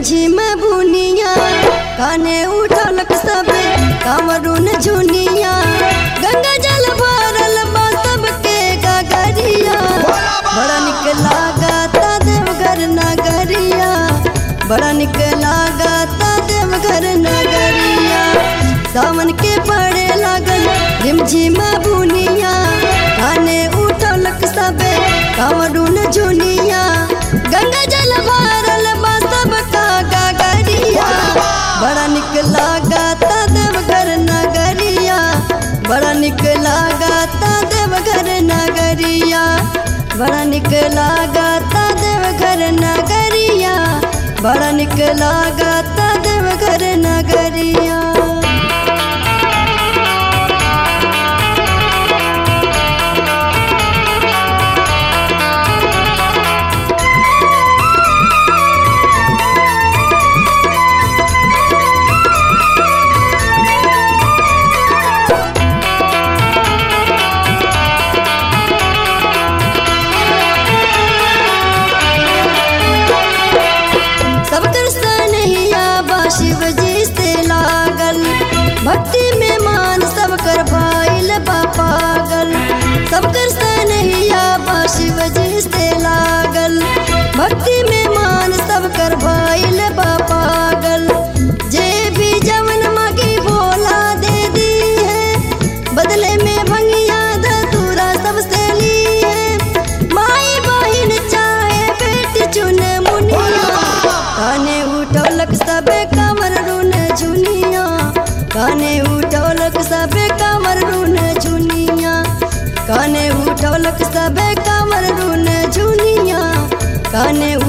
झिम बुनिया काने उठलक सबे कांवरून झुनिया गंगा जल भरल बा सबके गगरिया बड़ा निक लागता देवघर नगरिया बड़ा निक लागता देवघर नगरिया सावन के पड़े लागल झिमझिम बुनिया काने उठलक सबे कांवरून झुनिया गंगा जल भरल बा सबका गगरिया बड़ा निक लागता देवघर नगरिया बड़ा निक लागता देवघर नगरिया बड़ा निक लागता देवघर नगरिया बड़ा निक लागता देवघर नगरिया सब कृष्ण नैया बा शिव जी से लागल भक्ति में मान सब कर भाईल बा पागल सब कृष्ण नैया बा शिव जी से लागल भक्ति में मान सब कर भाईल बा पागल जे भी जवन मगी भोला दे दी है बदले में भंगिया धतूरा सबसे ली है माई बहिन चाहे बेटी चुन मुनिया काने उठौलक सबे कमर रुन झुनिया काने उठौलक सबे कमर रुन झुनिया काने उठौलक सबे कमर रुन झुनिया काने